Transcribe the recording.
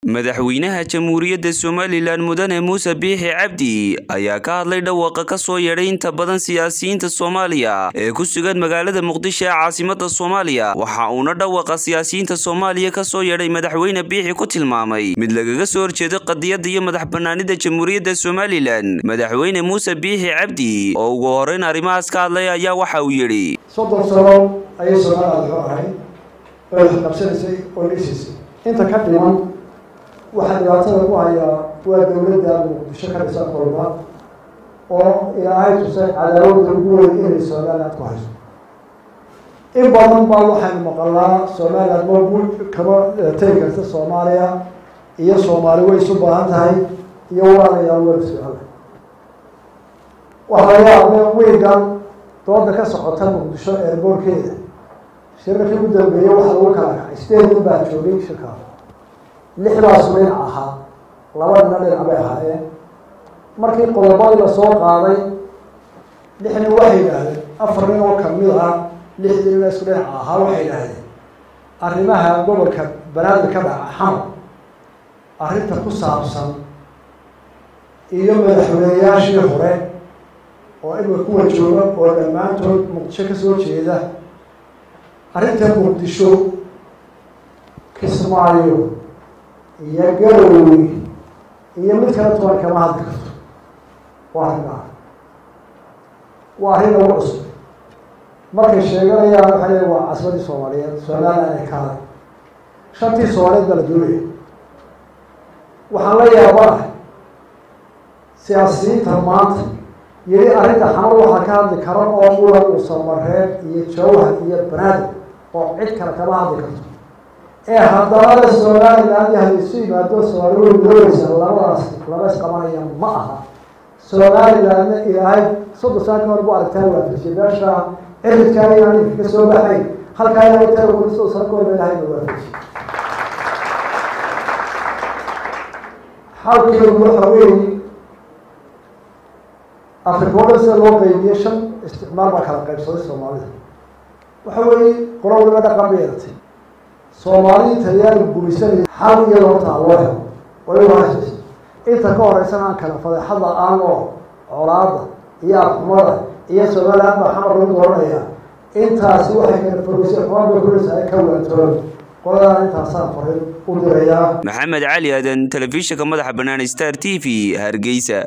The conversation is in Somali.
madaxweynaha jamhuuriyadda somalilan mudane muuse biixi cabdi ayaa ka hadlay dhawaaqa ka soo yeedhay inta badan siyaasiyiinta soomaaliya ee ku sugan magaalada muqdisho ee caasimada soomaaliya waxa uuna dhawaaqa siyaasiyiinta soomaaliya ka soo yeedhay madaxweyne biixi ku tilmaamay mid lagaga soo horjeedo qadiyadda iyo madax banaanida jamhuuriyadda somalilan madaxweyne muuse biixi cabdi oo ugu horeyn arrimahaas ka hadlay ayaa waxa uu yidhi soddon sano ayay soomaaliya xor ahayd oo wax qabsanaysay oo dhisaysay inta ka dhiman waxaa dhibaatada ku hayaa waa dowladda muqdisho ka dhisan kolba oo ilaahay tusay cadaawadda ugu weyn inay somaliland ku hayso in badan baa waxaynu maqalnaa somaliland ma kama tegi karta soomaaliya iyo soomaali way isu baahan tahay iyo waanayaa wada socona waxaa laga yaabay wiigan dooda ka socota muqdisho eerboorkeeda shirarkii ugu dambeeyey waxaa lagu kala kacay sideed nin baa joogay shirkaa lixdaas dhinac ahaa laba dhina dhinac bay ahaayeen markii qodobadii lasoo qaaday lix nin waxay yidhaahdeen afar nin oo kamid ah lixdii nin isku dhinaca ahaa waxay yidhaahdeen arrimaha gobolka banaadir ka dhaca xamar arrinta ku saabsan iyo madaxweyneyaashii hore oo imika kuwa jooga oo dhammaantood muqdisho kasoo jeeda arrinta muqdisho kismaayo iyo garowe iyo mid kala toban kama hadli karto waa arrinaa waa arrin lagu cusub markay sheeganayaan waxay leeyiin waa casbadii soomaaliyeed somaliland ay ka haday shantii soomaaliyeed baa la doonaya waxaan la yaabanahay siyaasiyiinta maanta yeli arrinta xamar waxaa ka hadli kara oo mulan uusamareeb iyo jawhar iyo banaadir oo cid kale kama hadli karto ee haddana somaliland hadii isu yimaado soomaali way doonaysa labadaas laba isqabanaya ma aha somalilandna ilaahay soddon sano ka hor bu aragtaan waafajiyay meesha ciridkaa inaan ka soo baxay halkaa ilaahay taa weli soddon sano ka hor ba ilahay na waafajiyay xalkeedu waxa weeye afrika o dhan sida loo qeybiyey shan isticmaal baa kala qaybsaday soomaalida waxa weeye qolo waliba dhaqan bay yeelatay soomaalidii talyaani gumaysanaya xal iyadoo hortaa loo helo waliba hasis inta ka horeysana aan kala fadeexada aan oo colaada iyo afxumada iyo somaliland baa xamar lagu dooranaya intaasi waxay kala fogeysay xumaan bay kuraysa ay ka waantoon qoladaan intaasaan farin u dirayaa maxamed cali aadan telefishinka madaxa bannaan star t v hargeysa